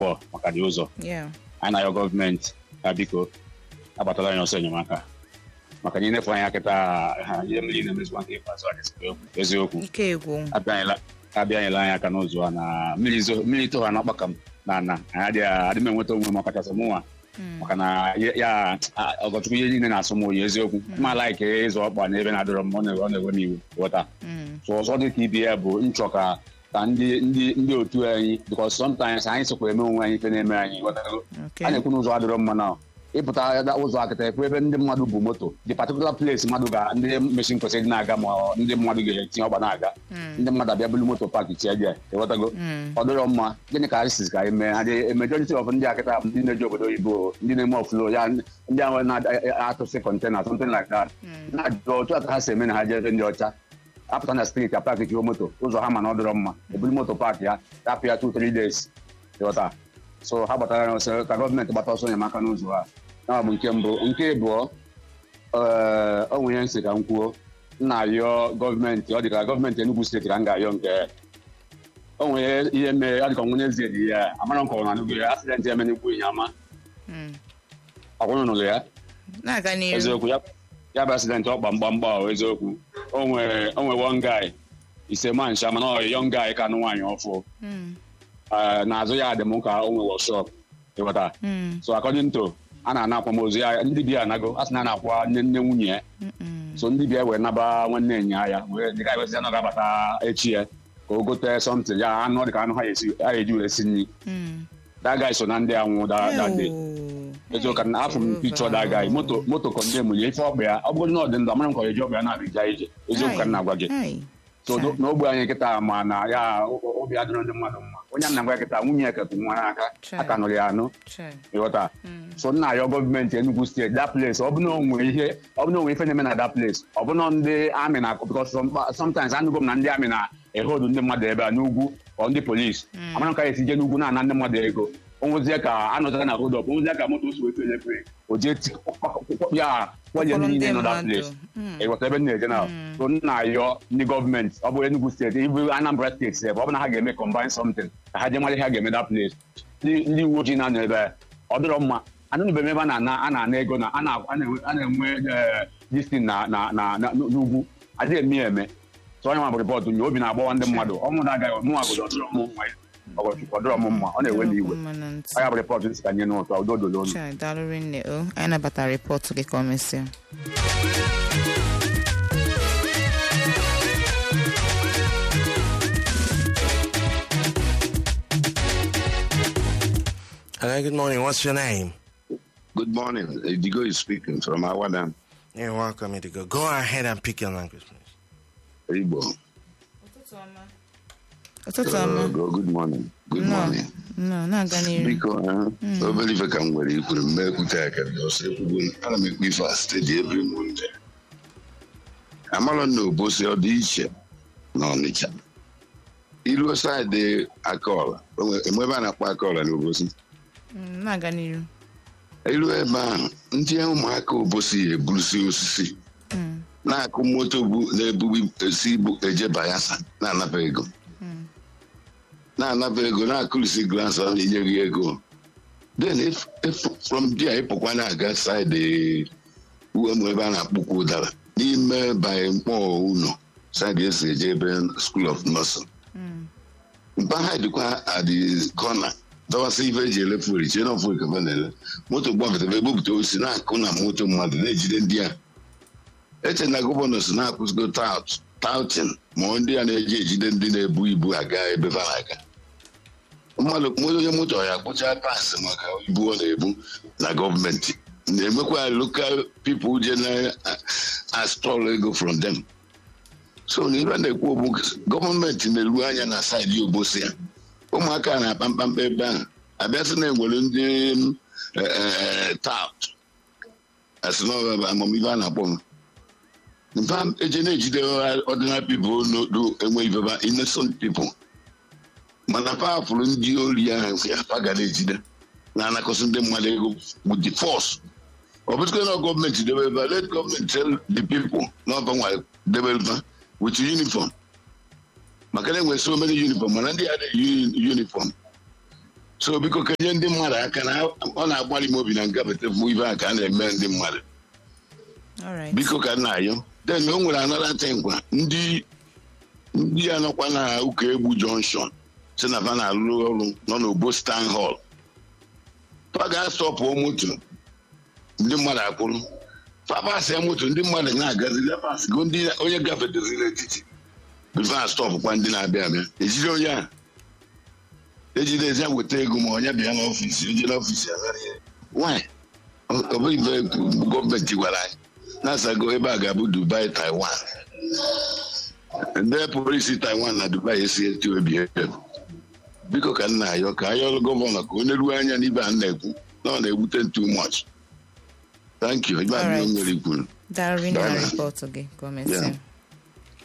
before maka dị ụzọ Yeah. anyị na-ayọ gọọmenti ya biko agbatala anyị ọsọ enyemaka maka na inefu anya kịta ha ihe mmiri na-emezikwa nke ikpeazụ a dịzikwa eziokwu Ike egwu. abịanyela abịanyela anyị aka n'ụzọ a na mmiri zo mmiri tụha na ọkpaka m na ana anyị adịghị adị m enweta onwe m ọkachasị mụnwa maka na ya- ya a- ọgọchukwu ihe niile na-asụ m oyi eziokwu ma laik ịzụ ọkpa n'ebe na-adịrọ m ọ na- ọ na-ewe m iwu ghọta Mm. so ọzọ dị ka ibe ya bụ nchọ ka ka ndị ndị ndị otu anyị because sometimes anyị sokwa eme onwe anyị ife na-eme anyị ghọtago Okay. a na-ekwu n'ụzọ adịrọ mma na ịpụta ya ụzọ akịta ekwu ebe ndị mmadụ bụ moto the particular place mmadụ ga ndị mechin kwesịrị ịdị na-aga ma ọ- ndị mmadụ ga-etinye ọgba na-aga ndị mmadụ abịa bulu moto paaki tie bịa ịghọtago Mm. ọ dịrọ mma gịnị ka anyị sizi ka anyị mee adị majority of ndị akịta bụ ndị na-eji obodo oyibo ndị na-eme ọfụlo ya ndị ahụ na-atụsị kọntena something like that na-ajụ otu a ka ha si eme na ha jee ebe ndị ọcha apụta na street a paaki jiwo moto ụzọ ha ma na ọ dịrọ mma ebulu moto paaki ya tapụ ya 2-3 days ịghọta so ha gbatara ya ọsọ ka gọọmenti gbata ọsọ enyemaka n'ụzọ a ya bụ nke mbụ nke abụọ ee o nwere ihe nsị ka m kwuo m na-ayọ gọọmenti ọ dị ka gọọmenti Enugu steeti ka m ga-ayọ nke o nwere ihe mere ọ dị ka ọnwụ n'ezie dị ya amara nkọrọ na anụgo ya asidenti eme n'igbu ịnyama Mm. ọkwụrụ nụrụ ya Na-aga n'iru. eziokwu ya ya bụ asidenti ọkpa mgbamgba ahụ eziokwu o nwere o nwere one guy ise mancha mana ọ yọng guy ka anụ nwaanyị ọfụ Mm. Ee, n'azụ ya dị m ka o nwere workshop ịghọta Mm. so according to a na-ana akwamozu ya ndị bịa anago a sị na a na-akwa nne nne nwunye ya Mm-mm. so ndị bịa wee naba nwanne enyi ya wee dịka ewesị ya na ọ ga-abata echi ya ka o gote something ya anụ dịka anụ ha esi ha eji wee si nri Mm. that guy so na ndị anwụ da da day Oh. eziokwu na afọ m picture that guy moto moto kọndem ya ife ọkpa ya ọ bụrụ na ọ dị ndụ amara m ka ọ eji ọkpa ya na-abịa ije eziokwu ka m na-agwa gị Ai. so Chai. n'ogbe anyị kịta ma na ya o- obi adịrọ ndị mmadụ mma onye a na-agwa ya kịta nwunye ya ketụ nwa n'aka Chai. aka nụrụ ya anụ Chai. ịghọta so nna ayọ gọọmenti Enugu steeti that place ọ bụ na onwe ihe ọ bụ na onwe ife na-eme na that place ọ bụ na ndị amị na because some- sometimes anụgo m na ndị amị na ehodu ndị mmadụ ebe a n'ugwu ọ ndị polisi amara m ka esi je n'ugwu na-ana ndị mmadụ ego onwezie ka anọtara na hold up onwezie ka moto si wee fere fere o jee ti- ya kwanye Ụfọdụ niile ndị nọ that mmadụ. place Mm. ịghọta ebe m na-eje na so nna ayọ ndị gọọmenti ọ bụ Enugu steeti ibu Anambra steeti ebe ọ bụ na ha ga-eme combine something ka ha jee mara ihe ha ga-eme that place ndị ndị uwe ojii na-anọ ebe a, ọ dịrọ mma anụnụbeghị m ebe a na-ana a na-ana ego na a na- a na-enwe a na-enwe distin na na na na- n'ugwu adịghị eme ya eme so onye nwa bụ rịpọtụ nye obi na-agbawa ndị mmadụ ọmụ na-agaghị ọmụnwa bụ ọdịrọ m mma ọgọchukwu ọdịrọ m mma ọ na-ewe m iwe Mma na ntị. onye bụ rịpọtụ nsị ka nye n'ụtọ udo dolo unu Chai, daalụ rinne o anyị nabatara rịpọtụ gị ka o mesịa Hello, good morning. What's your name? Good morning. Idigo is speaking from Awadam, You're welcome, Indigo. Go ahead and pick your language, please. Igbo. ụtụtụ Uh, ọma go- good morning. Good Nnọọ. morning. nnọọ na-aga n'iru Biko, eh, obere ife ka m nwere ikwuru m mekwute aka dị ọsọ ekwugo m. ana m ekpe ife a steeti every Monday. amarọ m na obosi ọ dị iche na ọnịcha iruo saịdị akaọla o nwe- enwe ebe a na-akpọ akaọla na obosi Mm, na-aga n'iru iruo ebe ahụ ndị ụmụaka obosi eburusi osisi Mm, na-akụ moto bu na-ebubi esi ibu eje bayelsa na-anaba ego na-anaba ego na-akụrisi glaasị ọ na-enye gị ego then if, if from there ịpụkwa na-aga saịdị uwemụ ebe a na-akpụkwa ụdara n'ime by mkpọ ụlọ saịdị esi eje ebe school of nursing mm, mpaghara dịkwa adị kọna dọwasị ife eji ele furi chie na ọfụ ikafe na-ele moto gbakọtara ebupụta osi na-akụ na moto mmadụ na-ejide ndị a eche na gọvanọ si na-akwụsịgo tout touting ma ọ ndị a na-eji ejide ndị na-ebu ibu aga ebe ha na-aga mmadụ onye moto ya kpụcha pasị maka ibu ọ na-ebu na gọọmenti na-emekwa lokal pipụl je na-astọl ego from them so na ibe na-ekwu bụ gọọmenti na-eru anya na saịdị obosi ya ụmụaka na-akpa mkpamkpa ebe ahụ abịasị na enwere ndị tout asị na amamihe a na-akpọ m mpa eje na-ejide ọdịnal pipụl n'odo enwe ibeba innocent people mana pafụrụ ndị ori ahụ ya pa ga na-ejide na-anakọsị ndị mmadụ ego with the force ọ bụzikwa na gọọmenti debe ebe let gọọmenti tell the people na ọba nwa debe ebe with uniform maka na enwere so many uniform mana ndị adịghị uniform so biko kenye ndị mmadụ aka na ọ na-agbalị m obi na ngapụta bụ ibe a ka a na-eme ndị mmadụ alright biko ka nna ayọ then o nwere anọdata ngwa ndị ndị ya nọkwa na ụka egbu junction si na fa na-alụ ọrụ nọ n'obo stan hall fa ga-asọpụọ moto ndị mmadụ akwụrụ fapasịa moto ndị mmadụ na-agazi lepasịgo ndị onye gafeteziri n'etiti bifo a stọpụkwa ndị na-abịa abịa ejide onye a ejide ezi ya weta ego ma onye bịa n'ọfisi oje n'ọfisi abịara ihe nwanyị ọ bụghị ife gọọmenti gwara anyị na-asago ebe a ga-abụ dubai taiwan ndị polisi taiwan na dubai esi eti obi ebe biko ka nna ayọ ka ayọlụ gọvanọ ka onye ruo anya n'ibe a na-ekwu na ọ na-egbute too much thank you ibe a Alright. nwere ikwuru daalụ rinne na Daalụ. rịpọtụ gị ka o mesịa Yeah.